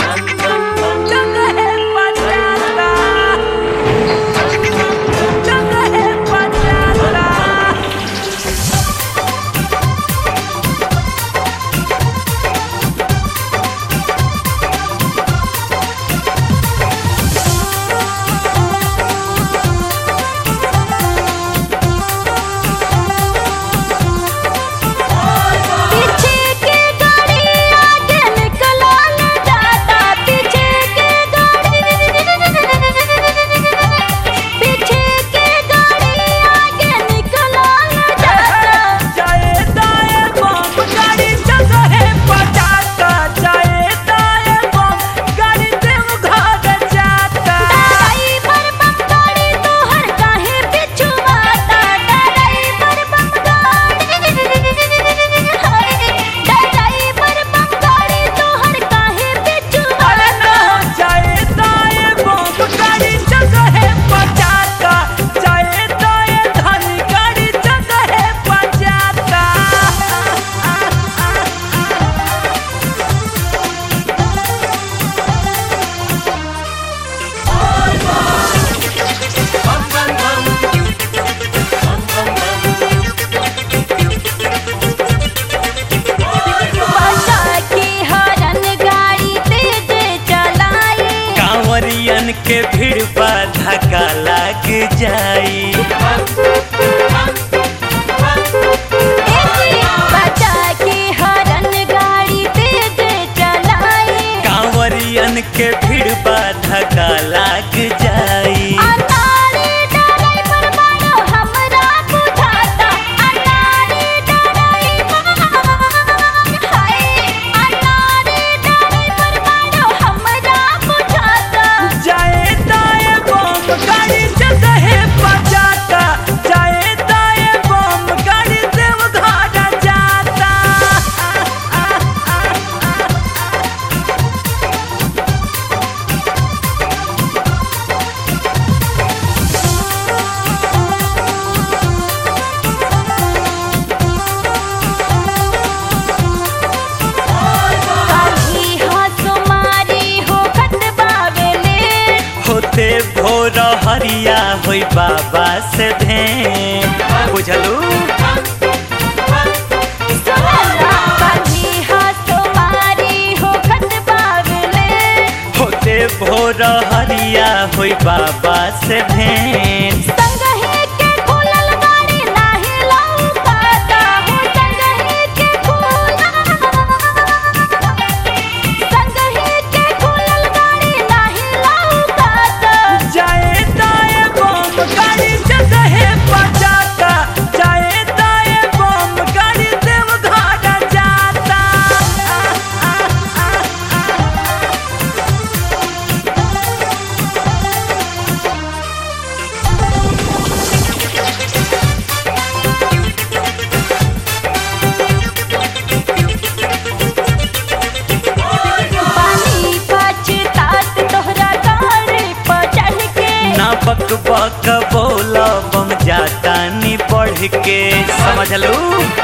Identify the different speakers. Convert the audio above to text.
Speaker 1: जगहे पचाता जगहे पचाता
Speaker 2: पीछे के गाड़ी आगे निकलल जाता पीछे के गाड़ी पीछे के गाड़ी आगे निकलल जाता
Speaker 1: जाए दाए बम गाड़ी जगहे पचाता जाए दाए बम गाड़ी देव घर जाता
Speaker 2: ड्राइवर बम गाड़ी तोहर काहे पिछुआता ड्राइवर बम गाड़ी हाय ड्राइवर बम गाड़ी तोहर काहे
Speaker 1: अरे
Speaker 2: पिछुआता
Speaker 1: ना जाए दाए बम गाड़ी जगहे पचाता जाए दाए धनी गाड़ी जगहे पचाता
Speaker 2: बचा के हरन गाड़ी तेज चलाई
Speaker 3: कांवरियन के भीड़ बा धक्का लाग जाई
Speaker 2: बचा के हरन गाड़ी तेज चलाई
Speaker 3: कांवरियन के भीड़ बा धक्का लाग जाई
Speaker 2: अनारे ड्राइवर बड़ो हमरा बुझाता अनारे ड्राइवर हाय अनारे ड्राइवर बड़ो हमरा बुझाता
Speaker 1: जाए दाए बम गाड़ी जगहे पचाता जाए दाए बम गाड़ी देव घर जाता
Speaker 2: काली हंसो मारी हो खत बावेले
Speaker 3: होते भोर हरिया होई बाबा से भें बुझलू
Speaker 2: सोहरा काली हंसो मारी हो खत बावेले
Speaker 3: होते भोर हरिया होई बाबा से भेंट
Speaker 2: संगही के खुलल गाड़ी नाही लौकाता हो संगही के खुलल संगही के खुलल गाड़ी नाही लौकाता
Speaker 1: जाए दाए बम गाड़ी जगहे पचाता जाए दाए बम गाड़ी देव घर जाता
Speaker 2: पानी पछतात तोहरा गाड़ी पर चढ़ के
Speaker 3: ना बक बक बोला बम जाता नी बढ़ के समझलू